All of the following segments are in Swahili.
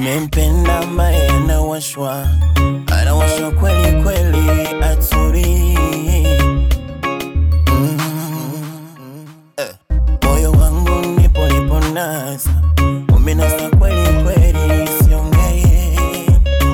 nimempenda ambaye anawashwa anawashwa kweli kweli aturi mm. eh. moyo wangu nipo nipo nasa umenasa kweli kweli siongee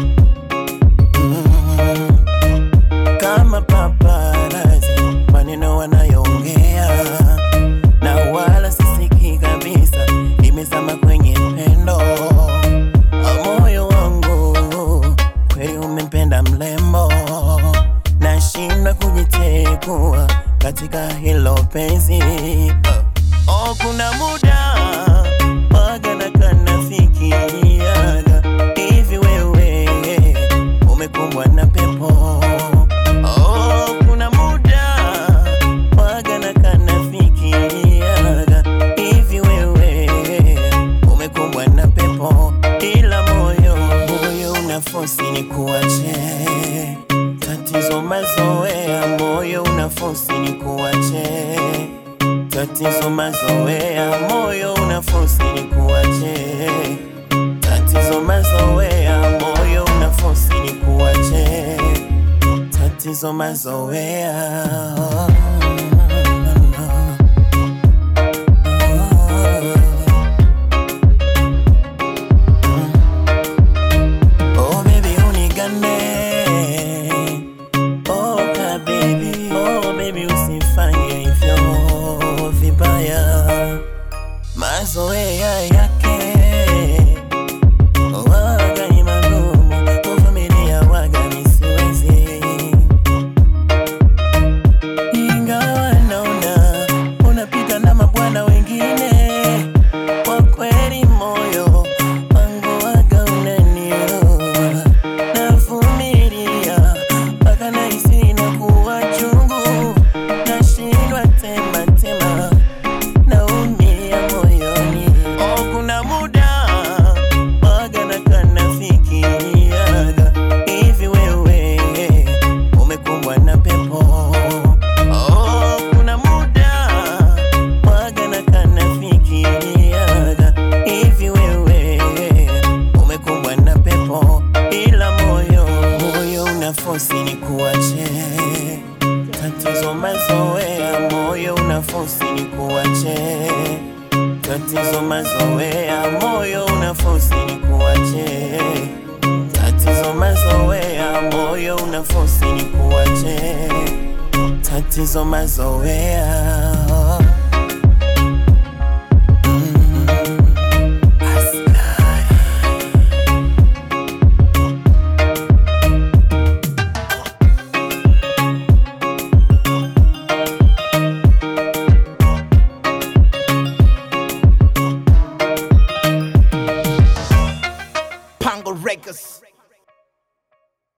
mm. kama paparazi maneno wanayoongea na wala sisiki kabisa imezama kwenye pendo moyo wangu kweli umempenda mlembo nashindwa kujitekua katika hilo penzi oh, kuna muda waga na kanafikiriaga hivi wewe umekumbwa na pepo oh, kuna muda waga na kanafikiriaga hivi wewe umekumbwa na pepo ila moyo moyo una fosi ni kuache tatizo mazoea moyo una fosi ni kuache tatizo mazoea moyo una fosi ni kuache tatizo mazoea moyo una fosi ni kuache tatizo mazoea Oh baby unigane Oh ka baby Oh baby usifanye hivyo vibaya Mazoea yake Waga ni magumu Kuvumilia waga ni siwezi Ingawa naona Unapita na mabwana wengine Kwa kweli moyo wangu waga unaniuma Navumilia mpaka nahisi inakuwa chungu Nashindwa tema tema naumia moyoni. Oh, kuna muda waga na kanafikiriaga hivi wewe umekumbwa na pepo. Oh, kuna muda waga na kanafikiriaga hivi wewe umekumbwa na pepo, ila moyo moyo una fosi ni kuache tatizo mazoea, moyo una fosi ni kuache tatizo mazoea, moyo una fosi ni kuache tatizo mazoea, moyo una fosi ni kuache tatizo mazoea. Mm. Aslay. Pango Records.